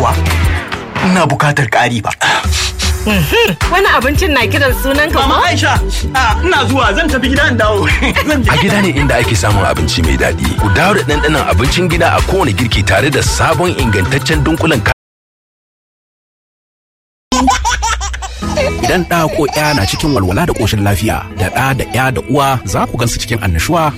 yawa. Ina bukatar ƙari ba. Wani abincin na kiran sunan ka Mama ko? Aisha, a, ina zuwa zan tafi gida in dawo. Zan je. A gida ne inda ake samun abinci mai daɗi. Ku dawo da ɗanɗanon abincin gida a kowane girki tare da sabon ingantaccen dunkulen ka- Idan ɗa ko ya na cikin walwala da ƙoshin lafiya, da ɗa da ya da uwa za ku gansu cikin annashuwa.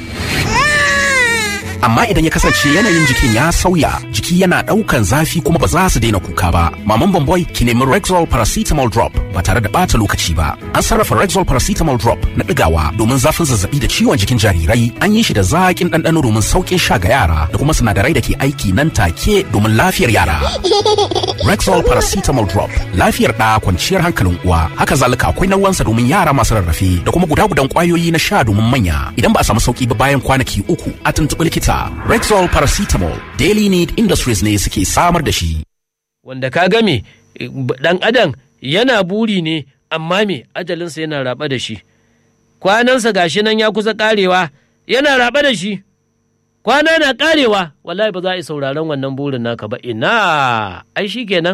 Amma idan ya kasance yanayin jikin ya sauya, jiki yana ɗaukan zafi kuma ba za su daina kuka ba. Maman Bamboy ki nemi Rexall Paracetamol Drop ba tare da ɓata lokaci ba. An sarrafa Rexall Paracetamol Drop na ɗigawa domin zafin zazzabi da ciwon jikin jarirai. An yi shi da zaƙin ɗanɗano domin sauƙin sha ga yara da kuma sinadarai da ke aiki nan take domin lafiyar yara. Rexall Paracetamol Drop lafiyar ɗa kwanciyar hankalin uwa. Haka zalika akwai nauwansa domin yara masu rarrafe da kuma guda-gudan ƙwayoyi na sha domin manya. Idan ba a samu sauƙi ba bayan kwanaki uku a tuntuɓi likita. Rexall Paracetamol Daily Need Industries ne suke samar da shi. wanda ka game dan adam yana buri ne amma me ajalinsa yana raba da shi kwanansa gashi nan ya kusa karewa yana raba da shi kwana na karewa wallahi ba za a yi sauraron wannan burin naka ba ina ai shi kenan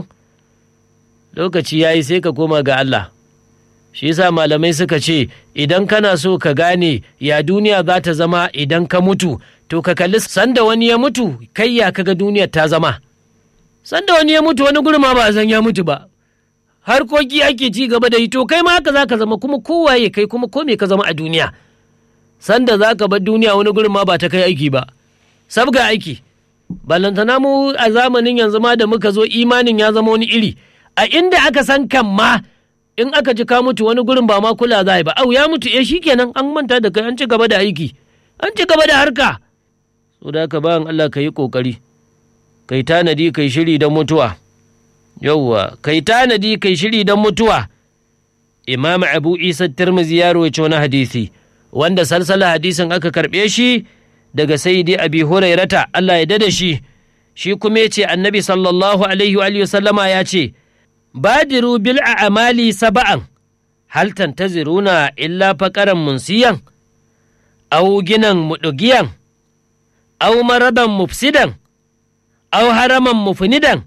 lokaci ya yi sai ka koma ga Allah shi yasa malamai suka ce idan kana so ka gane ya duniya za ta zama idan ka mutu to ka kalli sanda wani ya mutu kai ya kaga duniyar ta zama sanda wani ya mutu wani gurma ba a san ya mutu ba harkoki ake ci gaba da yi to kai ma haka za ka zama kuma kowaye kai kuma ko me ka zama a duniya sanda za ka bar duniya wani gurin ma ba ta kai aiki ba sabga aiki ballantana mu a zamanin yanzu ma da muka zo imanin ya zama wani iri a inda aka san kan ma in aka ji ka mutu wani gurin ba ma kula za a yi ba au ya mutu eh shikenan an manta da kai an ci gaba da aiki an ci gaba da harka so da haka bayan Allah ka yi kokari kai tanadi kai shiri don mutuwa yauwa kai tanadi kai shiri don mutuwa imam abu isa tirmizi ya rawaito wani hadisi wanda salsala hadisin aka karɓe shi daga sayyidi abi hurairata Allah ya dada shi shi kuma ya ce annabi sallallahu alaihi wa sallama ya ce badiru bil a'mali saba'an hal tantaziruna illa faqaran munsiyan aw ginan mudugiyan aw maradan mufsidan aw haraman mufnidan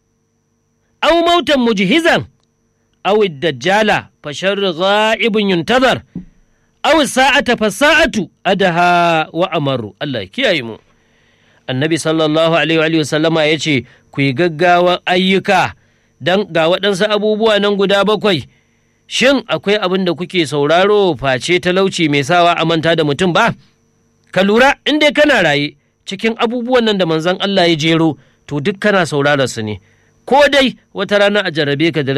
aw mautan mujhizan aw ad-dajjala fa sharru ghaibun yuntazar aw sa'ata fa sa'atu adaha wa amaru Allah ya kiyaye mu annabi sallallahu alaihi wa sallama ya ce ku yi gaggawa ayyuka dan ga waɗansu abubuwa nan guda bakwai shin akwai abin da kuke sauraro face talauci mai sawa a manta da mutum ba ka lura in dai kana raye cikin abubuwan nan da manzon Allah ya jero to duk kana saurara su ne ko dai wata rana a jarrabe ka da